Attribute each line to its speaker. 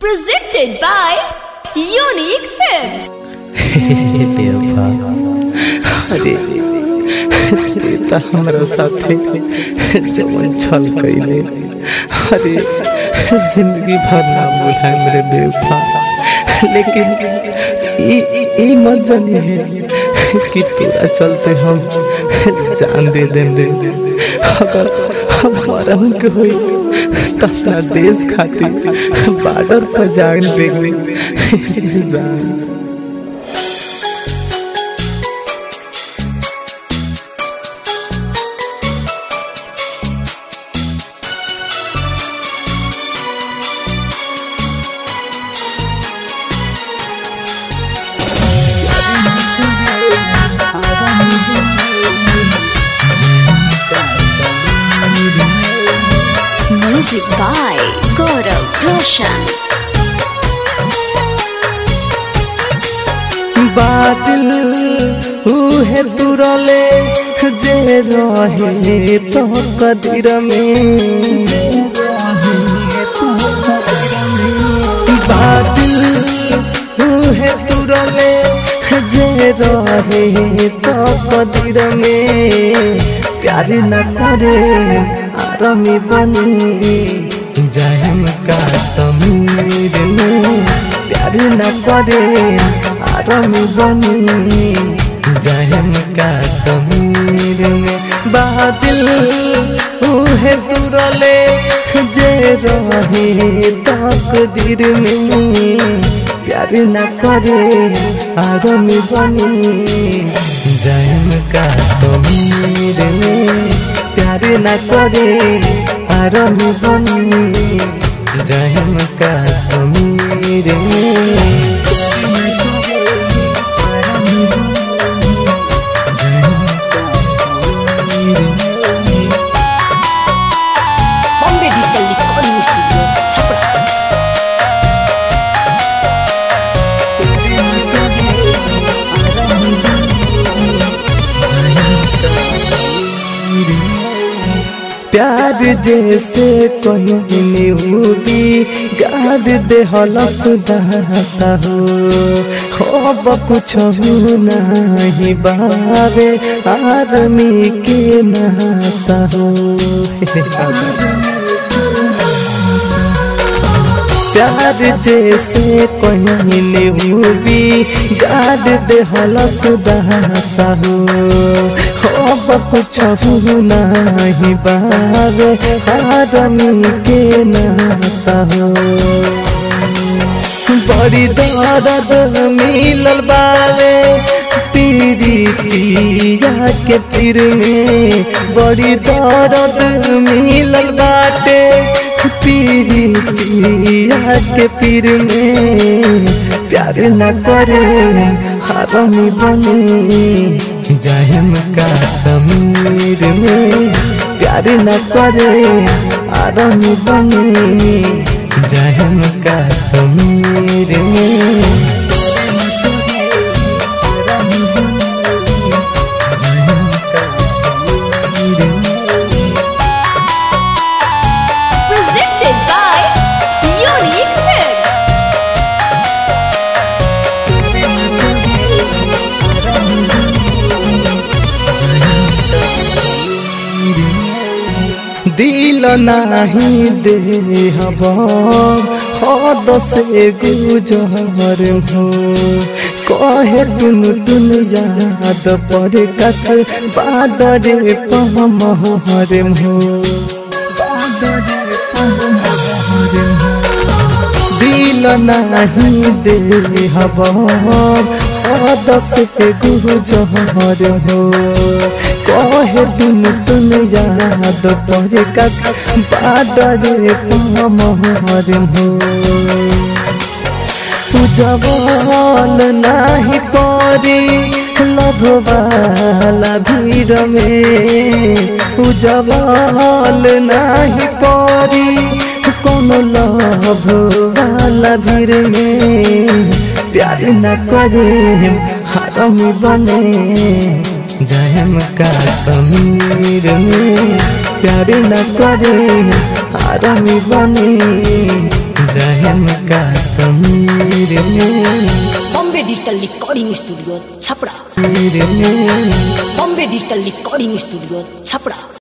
Speaker 1: Presented by Unique Films.
Speaker 2: बेवफा अरे ते त हमरा साथे जवन छल कइले अरे जिंदगी भर ना भुलाए मेरे बेवफा लेकिन ई ई मत जानी है कि तोरा चलते हम जान दे देम रे अगर हमारा के होई त अपना देश खातिर बॉर्डर पर जान देंगे जान
Speaker 1: Music by Gaurav Roshan.
Speaker 2: बादल उहे तुरले जे रहे तो कदर में बादल उहे तुरले जे रहे तो कदर में प्यार न करे आरमी बनी जायम का समीर में प्यार न करे आरमी बनी जायम का समीर में बादल उहे तुरले जे रहे तकदीर में प्यार न करे आरमी बनी जायम का समीर में प्यार न करे आरमी बनी जायम का समीर में
Speaker 1: Bombay Digital Recording Studio, Chapra.
Speaker 2: प्यार जैसे कहीं होगी गाद दे हलस दासा हो अब कुछ नहीं बाबे आदमी के नासा हो प्यार जैसे कहीं होगी गाद दे हलस दासा हो अब कुछ नहीं बाबे आदमी के नासा हो बड़ी दर्द मिलल बावे पीरी पिया के पीर में बड़ी दर्द मिलल बाटे पीरी पिया के पीर में प्यार न करे हरमी बने जायम का समीर में प्यार न करे आरमी बने जायम का समीर में
Speaker 1: Presented by Unique Films.
Speaker 2: दिल नाही दे हब हद से गुजर हो कहे टुन टुन याद पड़े कस बादरे पमहर हो दिल नाही दे हब दस से गुजर हो कहे टुन टुन याद पड़े कस बादरे पमहर हो उजवल नाही परी लभवाला भीड़ में उजवल नाही परी कोनो लभ वाला भीड़ में प्यार न करे हरमी बने जयम का समीर में प्यार न करे आरमी बने जाएम कश्मीर में
Speaker 1: Bombay digital recording studio Chhapra
Speaker 2: में
Speaker 1: Bombay digital recording studio Chhapra